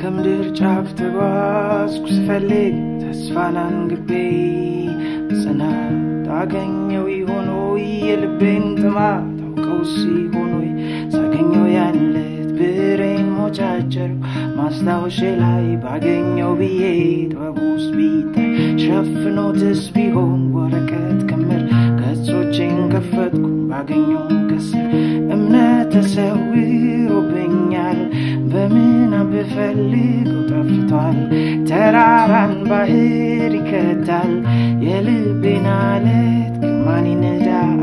ከምድር ጫፍ ተጓዝኩ ስፈልግ ተስፋን አንግቤ ጽናት አገኘው ይሆን ወይ የልቤን ጥማት ታውቀው ሲሆን ወይ ሳገኘው ያለት ብሬን ሞጫጨር ማስታወሻ ላይ ባገኘው ብዬ ጥበብ ውስጥ ቢታይ ሸፍኖትስ ቢሆን ወረቀት ክምር ገጾቼን ከፈትኩ ባገኘው ከስር እምነት ተሰውሮብኛል በምን ብፈልገው ጠፍቷል ተራራን ባህር ይከታል የልቤን አለት ግማን ይነዳል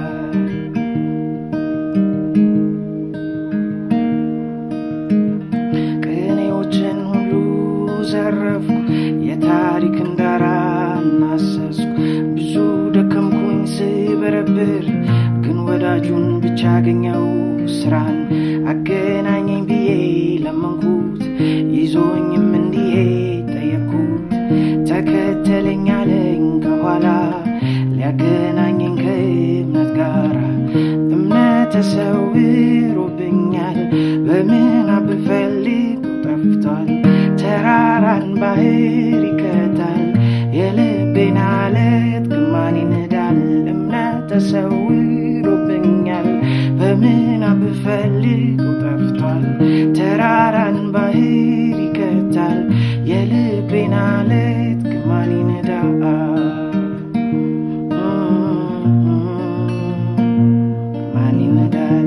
ቅኔዎችን ሁሉ ዘረፍኩ የታሪክን ዳራ እናሰስኩ ብዙ ደከምኩኝ ስበረብር ግን ወዳጁን ብቻ አገኘው ስራን አገናኘኝ ብዬ ለመንኩት ይዞኝም እንዲሄድ ጠየቅኩት ተከተለኝ አለኝ ከኋላ ሊያገናኘኝ ከእምነት ጋራ እምነት ተሰውሮብኛል በምን ብፈልገው ጠፍቷል ተራራን ባህር ይከታል የልቤን አለት ግማን ይነዳል እምነት ተሰውሮብኛል በምን ብፈልገው ጠፍቷል ተራራን ባህር ይከታል የልቤን አለት ግማን ይነዳል ግማን ይነዳል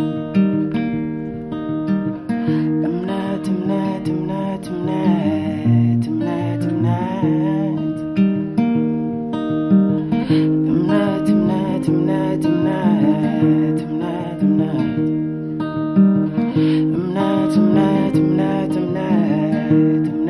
እምነት እምነት እምነት እምነት እምነት እምነት እምነት እምነት እምነት እምነት እምነት እምነት እምነት እምነት እምነት እምነት